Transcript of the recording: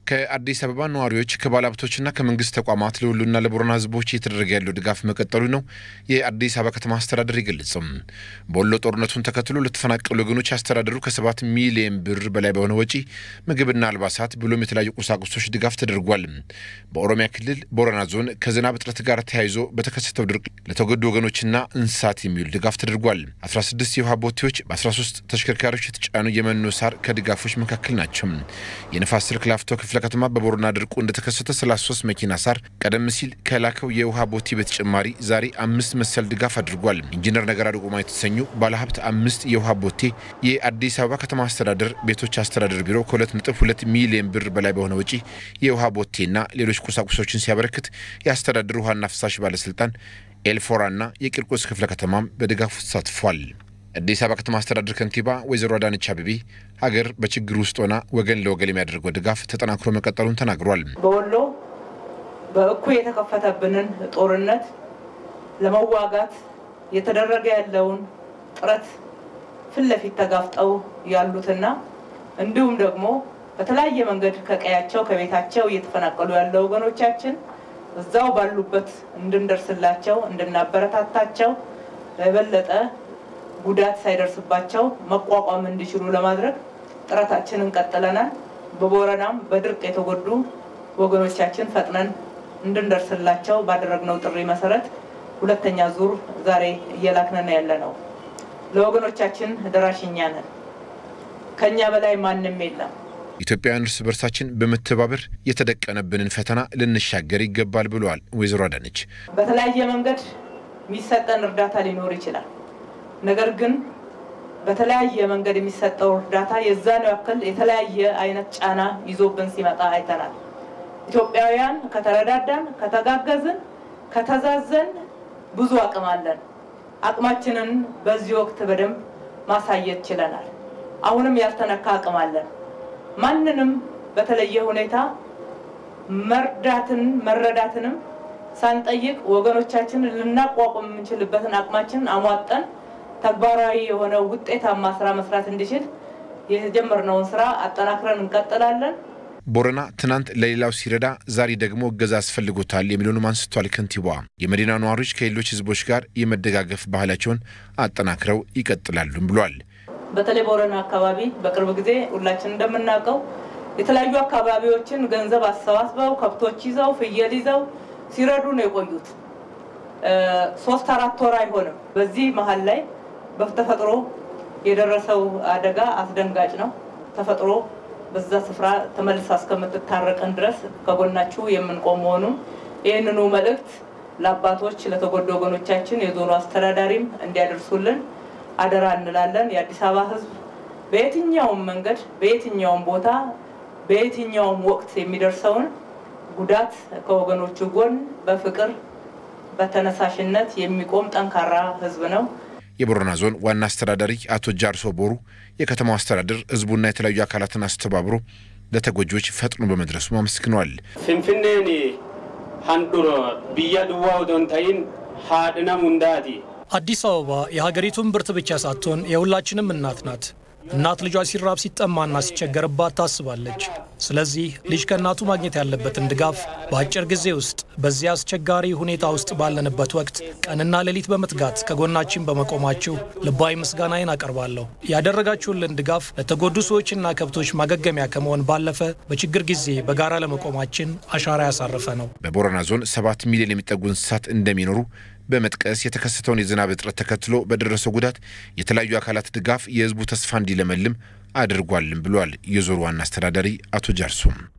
ከአዲስ አበባ ነዋሪዎች ከባለሀብቶችና ከመንግስት ተቋማት ለሁሉና ለቦረና ህዝቦች እየተደረገ ያለው ድጋፍ መቀጠሉ ነው የአዲስ አበባ ከተማ አስተዳደር የገለጸም። በወሎ ጦርነቱን ተከትሎ ለተፈናቀሉ ወገኖች አስተዳደሩ ከሰባት ሚሊየን ብር በላይ በሆነ ወጪ ምግብና አልባሳት ብሎም የተለያዩ ቁሳቁሶች ድጋፍ ተደርጓል። በኦሮሚያ ክልል ቦረና ዞን ከዝናብ እጥረት ጋር ተያይዞ በተከሰተው ድርቅ ለተጎዱ ወገኖችና እንስሳት የሚውል ድጋፍ ተደርጓል። 16 የውሃ ቦቴዎች በ13 ተሽከርካሪዎች የተጫኑ የመኖ ሳር ከድጋፎች መካከል ናቸው። የንፋስ ስልክ ላፍቶ ክፍለ ከተማ በቦረና ድርቁ እንደተከሰተ 33 መኪና ሳር ቀደም ሲል ከላከው የውሃ ቦቴ በተጨማሪ ዛሬ አምስት መሰል ድጋፍ አድርጓል። ኢንጂነር ነገራ ዱጉማ የተሰኙ ባለሀብት አምስት የውሃ ቦቴ የአዲስ አበባ ከተማ አስተዳደር ቤቶች አስተዳደር ቢሮ ከ2.2 ሚሊዮን ብር በላይ በሆነ ወጪ የውሃ ቦቴና ሌሎች ቁሳቁሶችን ሲያበረክት የአስተዳደሩ ውሃና ፍሳሽ ባለስልጣን ኤልፎራና የቂርቆስ ክፍለ ከተማም በድጋፉ ተሳትፏል። አዲስ አበባ ከተማ አስተዳደር ከንቲባ ወይዘሮ አዳነች አቤቤ ሀገር በችግር ውስጥ ሆና ወገን ለወገን የሚያደርገው ድጋፍ ተጠናክሮ መቀጠሉን ተናግሯል። በወሎ በእኩይ የተከፈተብንን ጦርነት ለመዋጋት እየተደረገ ያለውን ጥረት ፊት ለፊት ተጋፍጠው ያሉትና እንዲሁም ደግሞ በተለያየ መንገድ ከቀያቸው ከቤታቸው እየተፈናቀሉ ያለው ወገኖቻችን እዛው ባሉበት እንድንደርስላቸው እንድናበረታታቸው የበለጠ ጉዳት ሳይደርስባቸው መቋቋም እንዲችሉ ለማድረግ ጥረታችንን ቀጥለናል። በቦረናም በድርቅ የተጎዱ ወገኖቻችን ፈጥነን እንድንደርስላቸው ባደረግነው ጥሪ መሰረት ሁለተኛ ዙር ዛሬ እየላክነን ያለ ነው። ለወገኖቻችን ደራሽኛ ነን። ከኛ በላይ ማንም የለም። ኢትዮጵያውያን እርስ በርሳችን በመተባበር የተደቀነብንን ፈተና ልንሻገር ይገባል ብለዋል ወይዘሮ አዳነች። በተለያየ መንገድ የሚሰጠን እርዳታ ሊኖር ይችላል። ነገር ግን በተለያየ መንገድ የሚሰጠው እርዳታ የዛን ያክል የተለያየ አይነት ጫና ይዞብን ሲመጣ አይተናል። ኢትዮጵያውያን ከተረዳዳን፣ ከተጋገዝን፣ ከተዛዘን ብዙ አቅም አለን። አቅማችንን በዚህ ወቅት በደንብ ማሳየት ችለናል። አሁንም ያልተነካ አቅም አለን። ማንንም በተለየ ሁኔታ መርዳትን መረዳትንም ሳንጠይቅ ወገኖቻችንን ልናቋቁም የምንችልበትን አቅማችንን አሟጠን ተግባራዊ የሆነ ውጤታማ ስራ መስራት እንዲችል የጀመርነውን ስራ አጠናክረን እንቀጥላለን። ቦረና ትናንት ለሌላው ሲረዳ ዛሬ ደግሞ እገዛ አስፈልጎታል የሚለውንም አንስቷል ከንቲባዋ። የመዲና ነዋሪዎች ከሌሎች ህዝቦች ጋር የመደጋገፍ ባህላቸውን አጠናክረው ይቀጥላሉም ብሏል። በተለይ ቦረና አካባቢ በቅርብ ጊዜ ሁላችን እንደምናውቀው የተለያዩ አካባቢዎችን ገንዘብ አሰባስበው ከብቶች ይዘው ፍየል ይዘው ሲረዱ ነው የቆዩት። ሶስት አራት ወር አይሆንም። በዚህ መሀል ላይ በተፈጥሮ የደረሰው አደጋ አስደንጋጭ ነው። ተፈጥሮ በዛ ስፍራ ተመልሳ እስከምትታረቀን ድረስ ከጎናችሁ የምንቆም መሆኑን ይህንኑ መልእክት ለአባቶች ለተጎዱ ወገኖቻችን የዞኑ አስተዳዳሪም እንዲያደርሱልን አደራ እንላለን። የአዲስ አበባ ህዝብ በየትኛውም መንገድ በየትኛውም ቦታ በየትኛውም ወቅት የሚደርሰውን ጉዳት ከወገኖቹ ጎን በፍቅር በተነሳሽነት የሚቆም ጠንካራ ህዝብ ነው። የቦረና ዞን ዋና አስተዳዳሪ አቶ ጃርሶ ቦሩ የከተማው አስተዳደር ህዝቡና የተለያዩ አካላትን አስተባብሮ ለተጎጂዎች ፈጥኖ በመድረሱ አመስግነዋል። ፍንፍኔን ሀንዱሮ ብያ ድዋ ዶንታይን ሀድና ሙንዳቲ አዲስ አበባ የሀገሪቱን ብርት ብቻ ሳትሆን የሁላችንም እናት ናት። እናት ልጇ ሲራብ ሲጠማና ሲቸገርባት ታስባለች። ስለዚህ ልጅ ከእናቱ ማግኘት ያለበትን ድጋፍ በአጭር ጊዜ ውስጥ በዚህ አስቸጋሪ ሁኔታ ውስጥ ባለንበት ወቅት ቀንና ሌሊት በመትጋት ከጎናችን በመቆማችሁ ልባዊ ምስጋናዬን አቀርባለሁ። ያደረጋችሁልን ድጋፍ ለተጎዱ ሰዎችና ከብቶች ማገገሚያ ከመሆን ባለፈ በችግር ጊዜ በጋራ ለመቆማችን አሻራ ያሳረፈ ነው። በቦረና ዞን ሰባት ሚሊዮን የሚጠጉ እንስሳት እንደሚኖሩ በመጥቀስ የተከሰተውን የዝናብ እጥረት ተከትሎ በደረሰው ጉዳት የተለያዩ አካላት ድጋፍ የህዝቡ ተስፋ እንዲለመልም አድርጓልም ብሏል የዞኑ ዋና አስተዳዳሪ አቶ ጃርሶም።